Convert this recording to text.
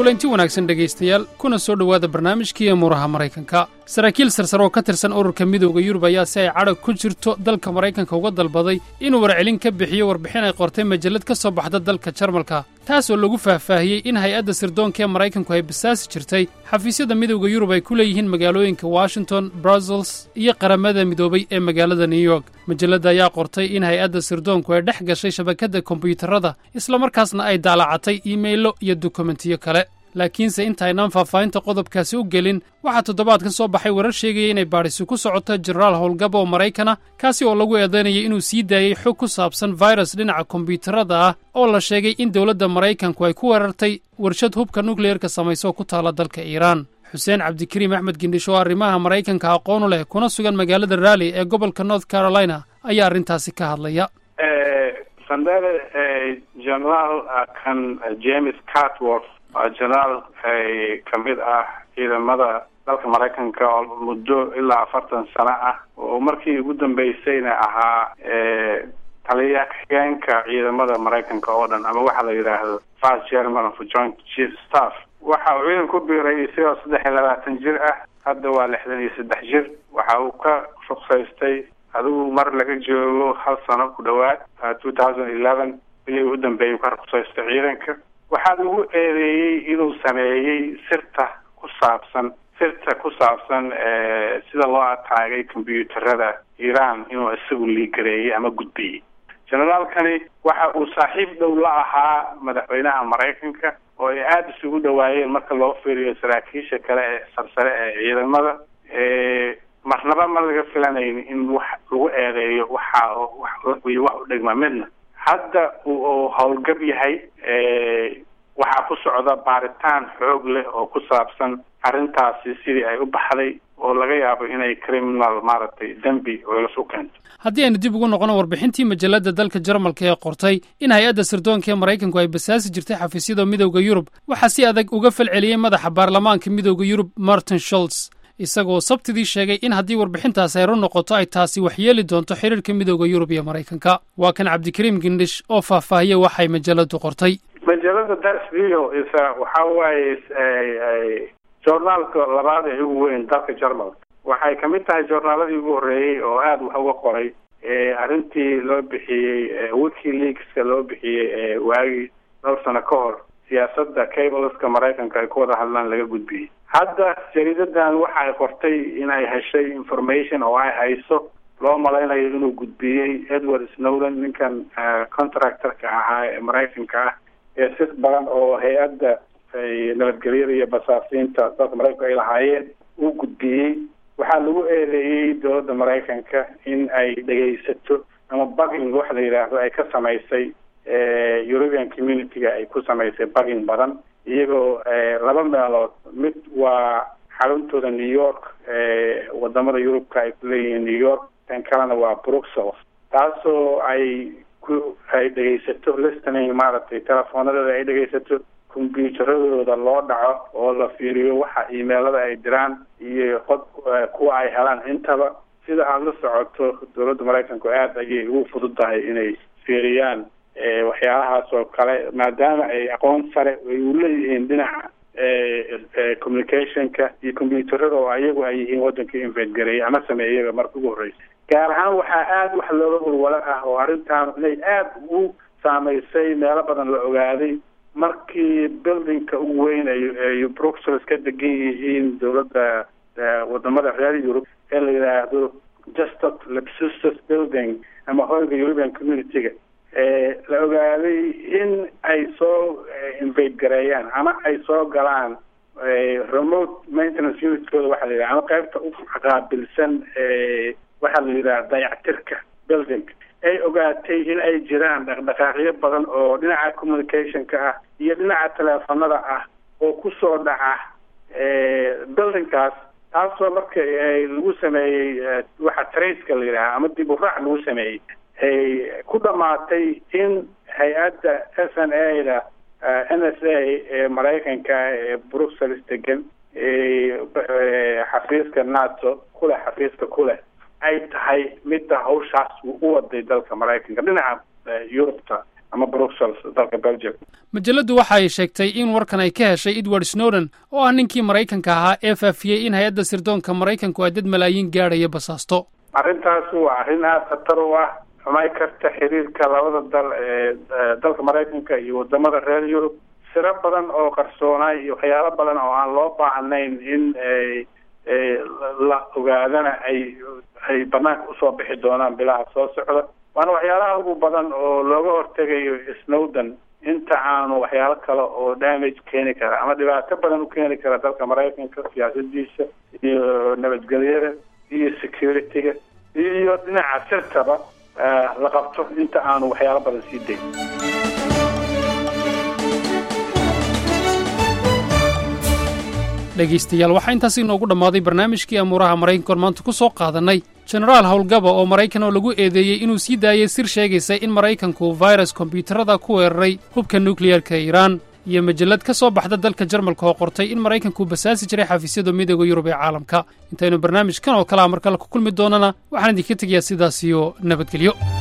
kulanti wanaagsan dhegaystayaal kuna soo dhowaada barnaamijkii emuuraha maraykanka saraakiil sarsar oo ka tirsan ururka midooda yurub ayaa si ay cadhag ku jirto dalka maraykanka uga dalbaday inuu warcelin ka bixiyo warbixin ay qortay majallad ka soo baxda dalka jarmalka taas oo lagu faahfaahiyey in hay-adda sirdoonka ee maraykanku ay basaasi jirtay xafiisyada midowda yurub ay ku leeyihiin magaalooyinka washington brussels iyo qaramada midoobay ee magaalada new york majalladda ayaa qortay in hay-adda sirdoonku ay dhex gashay shabakadda kombiyuutarada islamarkaasna ay daalacatay iimaylo iyo dokumentiyo kale laakiinse intaynaan faahfaahinta qodobkaasi u gelin waxaa toddobaadkan soo baxay warar sheegaya inay baadhisi ku socoto jenaraal howlgab oo maraykana kaasi oo lagu eedaynaya inuu sii daayey xog ku saabsan virus dhinaca kombiyuutarada ah oo la sheegay in dowladda maraykanku ay ku weerartay warshad hubka nukliyeerka samayso ku taalla dalka iiraan xuseen cabdikariim axmed gindhish oo arrimaha maraykanka aqoonu leh kuna sugan magaalada raalli ee gobolka north carolina ayaa arrintaasi ka hadlaya sandere generaal kan james cartworth waa generaal kamid ah ciidamada dalka maraykanka oo muddo ilaa afartan sano ah oo markii ugu dambeysayna ahaa taliya xigeenka ciidamada maraykanka oo dhan ama waxaa la yidhaahdo first german of joint chief staff waxa uu ciidan ku biiray isagoo saddex iyo labaatan jir ah hadda waa lixdan iyo saddex jir waxa uu ka ruksaystay adigu mar laga joogo hal sano ku dhawaad two thousand eleven bilii ugu dambeeyay u ka ruksaystay ciidanka waxaa lagu eedeeyey inuu sameeyey sirta ku saabsan sirta ku saabsan sida loo ataagay kombyuutarada iiraan inuu isagu liigareeyey ama gudbiyey generaalkani waxa uu saaxiib dhow la ahaa madaxweynaha maraykanka oo ay aada isugu dhawaayeen marka loo fiiriyo saraakiisha kale ee sarsare ee ciidamada marnaba ma laga filanayn in wax lagu eedeeyo waxa wax u dhigma midna hadda uu howlgab yahay waxaa ku socda baaritaan xoog leh oo ku saabsan arrintaasi sidii ay u baxday oo laga yaabo inay criminal maaragtay dembi lasu keento haddii aynu dib ugu noqono warbixintii majalladda dalka jarmalka ee qortay in hay-adda sirdoonka ee maraykanku ay basaasi jirtay xafiisyada midowda yurub waxaa si adag uga falceliyey madaxa baarlamaanka midowda yurub martin sholz isagoo sabtidii sheegay in haddii warbixintaasi ay run noqoto ay taasi waxyeeli doonto xiriirka midowda yurub iyo maraykanka waa kan cabdikariim gindhish oo faahfaahiyey waxay majalladdu qortay majalada dasvio isa waxa waaye journaalka labaad ee ugu weyn dalka jarmalka waxay kamid tahay journaaladii ugu horreeyey oo aada wax uga qoray arrintii loo bixiyey wikileakska loo bixiyey waagii dhowr sano ka hor siyaasadda cableska maraykanka ay ku wada hadlaan laga gudbiyey hadda jariidadan waxa ay qortay in ay heshay information oo ay hayso loo malaynayo inuu gudbiyey edward snowden ninkan contractorka ahaa ee maraykanka ah ee sis badan oo hay-adda nabadgelyada iyo basaasiinta dalka maraykanka ay lahaayeen uu gudbiyey waxaa lagu eedeeyey dowladda maraykanka in ay dhegaysato ama bugging waxa la yidhaahdo ay ka samaysay european community-ga ay ku samaysay bugging badan iyagoo laba meelood mid waa xaruntooda new york wadamada yurubka ay ku leeyihiin new york tan kalena waa bruxelles taasoo ay ku ay dhegaysato listening maaragtay telefoonadooda ay dhegaysato combyuutaradooda loo dhaco oo la fiiriyo waxa imailada ay diraan iyo qod kuwa ay helaan intaba sida aada la socoto dowladda maraykanku aada ayay ugu fududahay inay fiiriyaan waxyaalahaas oo kale maadaama ay aqoon sare ay u leeyihiin dhinaca communicationka iyo combyuutarada oo ayagu ay yihiin waddanka invadgareeyay ama sameeyaba marka ugu horreysa gaar ahaan waxaa aada wax looga walwalo ah oo arrintan inay aada u saameysay meelo badan la ogaaday markii buildingka ugu weyn ay bruxelles ka degan yihiin dowladda wadamada reer yurub ee la yidhaahdo justot lepsustus building ama hoyga european community-ga la ogaaday in ay soo invade gareeyaan ama ay soo galaan remote maintenance unitkooda waxaa la yidhaha ama qaybta u qaabilsan waxaa la yidhaha dayactirka building ay ogaatay in ay jiraan dhaqdhaqaaqyo badan oo dhinaca communicationka ah iyo dhinaca teleefanada ah oo kusoo dhaca buildingkaas taasoo marka lagu sameeyey waxa traceka la yidhaha ama dib u raac lagu sameeyey ay ku dhamaatay in hay-adda s n a da n s a ee maraykanka ee bruxelles degan xafiiska nato kuleh xafiiska kuleh ay tahay midda hawshaas u waday dalka maraykanka dhinaca yurubta ama bruxelles dalka belgium majalladdu waxa ay sheegtay in warkan ay ka heshay edward snowden oo ah ninkii maraykanka ahaa ee faafiyey in hay-adda sirdoonka maraykanku ay dad malaayiin gaadhaya basaasto arrintaasi waa arrin aada khatar u ah xumay karta xiriirka labada dal ee dalka maraykanka iyo wadamada reer yurub siro badan oo qarsoonaay iyo waxyaalo badan oo aan loo baahnayn in la ogaadana ay ay banaanka usoo bixi doonaan bilaha soo socda waana waxyaalaha ugu badan oo looga hortegayo snowden inta aanu waxyaalo kale oo damage keeni kara ama dhibaato badan u keeni kara dalka maraykanka siyaasadiisa iyo nabadgelyada iyo security-ga iyo dhinaca sirtaba la qabto inta aanu waxyaalo badan sii dayn dhegaystayaal waxaa intaas inoogu dhammaaday barnaamijkii amuuraha maraykanka oon maanta ku soo qaadannay jenaraal howlgaba oo maraykan oo lagu eedeeyey inuu sii daayey sir sheegaysa in maraykanku virus kombyuutarada ku weeraray hubka nukliyarka iiraan iyo majallad ka soo baxda dalka jarmalka oo qortay in maraykanku basaasi jiray xafiisyada midooda yurub ee caalamka intaynu barnaamijkan oo kalea mar kale ku kulmi doonana waxaan idinka tegayaa sidaas iyo nabadgelyo